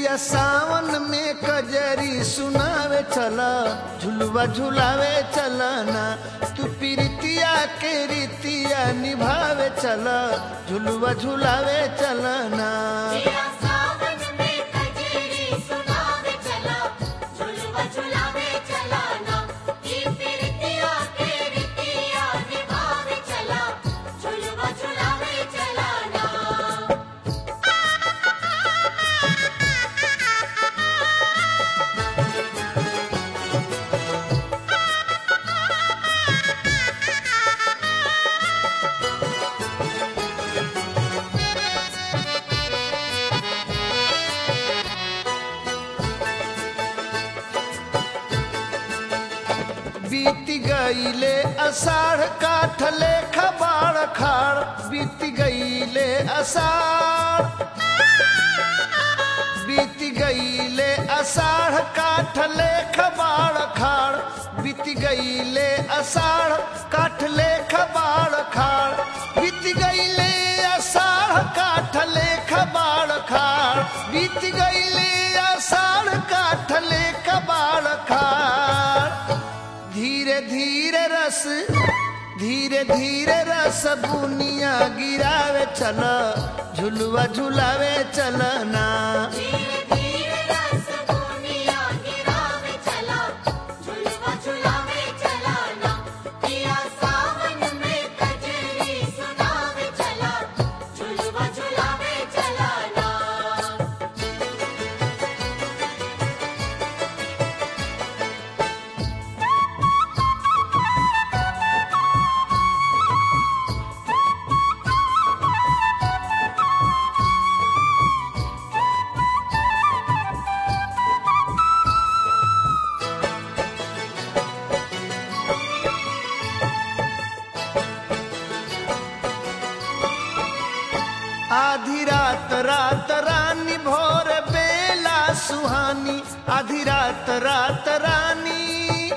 पिया सावन में कजरी सुनावे चला झुलवा झुलावे चलना तू प्रीतिया के रीतिया निभावे चला झुलवा झुलावे चलना पिया सावन में कजरी सुनावे चला झुलवा झुलावे चला ना ई प्रीतिया के रीतिया निभावे चला झुलवा झुलावे चला ना बीत गईले अषाढ़ काठले खबाड़ खाड़ बीत गईले अषाढ़ बीत गईले अषाढ़ काठले खबाड़ खाड़ बीत गईले अषाढ़ काठले खबाड़ खाड़ बीत गईले अषाढ़ काठले खबाड़ खाड़ बीत गईले अषाढ़ काठले खबाड़ खाड़ धीरे धीरे रस धीरे धीरे रस बुनिया गिरावे चल झुलवा झुलावे चलना धीरे धीरे रस दुनिया गिरावे चला झुलवा झुलावे चला ना पिया सावन में कजरी सुनावे चला झुलवा झुलावे चला ना आधी रात रात रानी भोर बेला सुहानी आधी रात रात रानी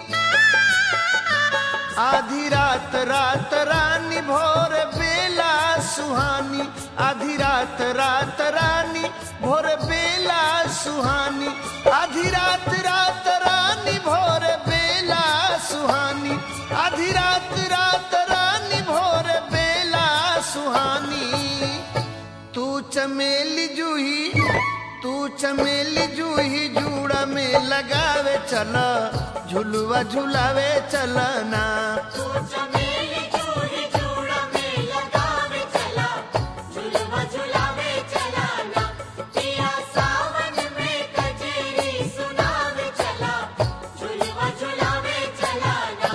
आधी रात रात रानी भोर बेला सुहानी आधी रात रात रानी भोर बेला सुहानी आधी रात रात रानी भोर बेला सुहानी आधी रात रात रानी भोर बेला सुहानी तू चमेली जूही तू चमेली जूही जूड़ा में लगावे चल झुलवा झुलावे चलना तू चमेली चूड़ी चूड़ा में लगावे चला झुलवा झुलावे चला ना पिया सावन में कजरी सुनावे चला झुलवा झुलावे चला ना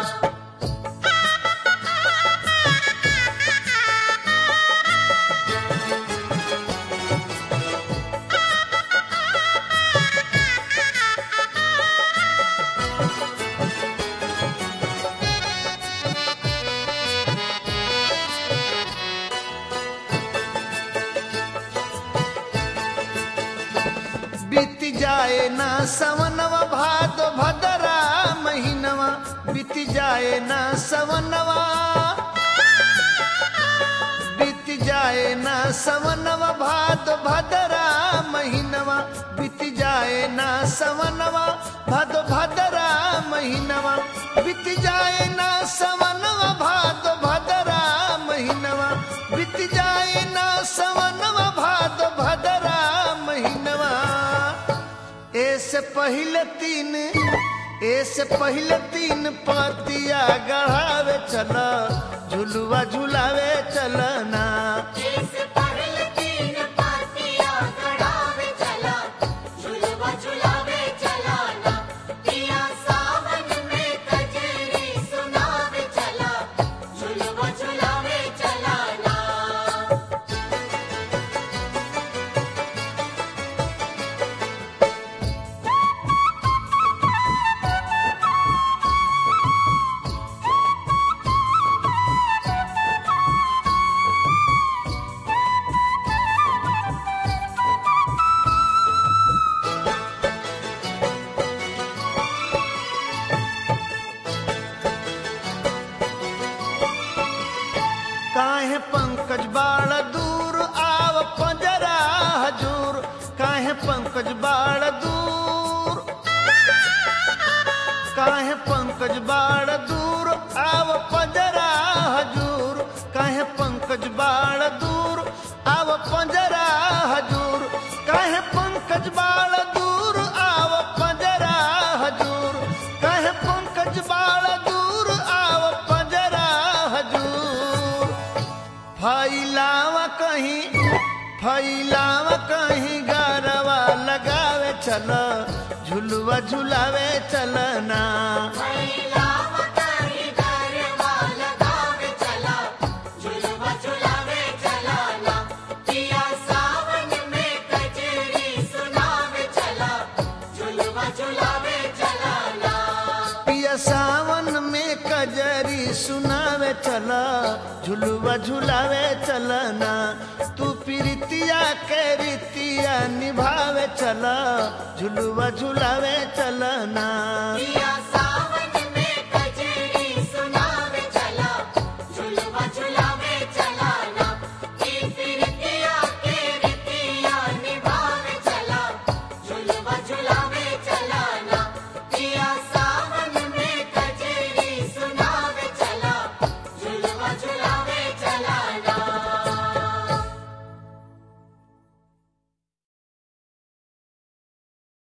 बीत जाए ना सवनवा भादो भदरा महीनवा बीत जाए ना सवनवा बीत जाए ना सवनवा भादो भदरा महीनवा बीत जाए ना सवनवा भादो भदरा महीनवा बीत जाए ना सवनवा भादो भदरा महीनवा बीत जाए ना सवनवा भादो भदरा महीनवा ऐसे पहले तीन ऐसे पहले तीन पतिया गढ़ावे चल झुलवा झुलावे चलना इस पहले तीन पातिया गड़ावे चला झुलवा झुलावे चला ना पिया सावन में कजरी सुनावे चला झुलवा झुलावे चला ना पंकज बाड़ दूर काहे पंकज बाड़ दूर आव पंजरा हजूर काहे पंकज बाड़ दूर आव पंजरा हजूर काहे पंकज बाड़ दूर आव पंजरा हजूर काहे पंकज बाड़ दूर आव पंजरा हजूर फैलावा कहीं फैलावा कहीं गरवा लगावे चल झुलवा झुलावे चलना महिलाव काही गरबा लगावे चला झुलवा झुलावे चला ना पिया सावन में कजरी सुनावे चला झुलवा झुलावे चला ना पिया सावन में कजरी सुनावे चल झुलवा झुलावे चलना तू प्रीतिया के रीतिया निभावे चल झुलवा झुलावे चलना पिया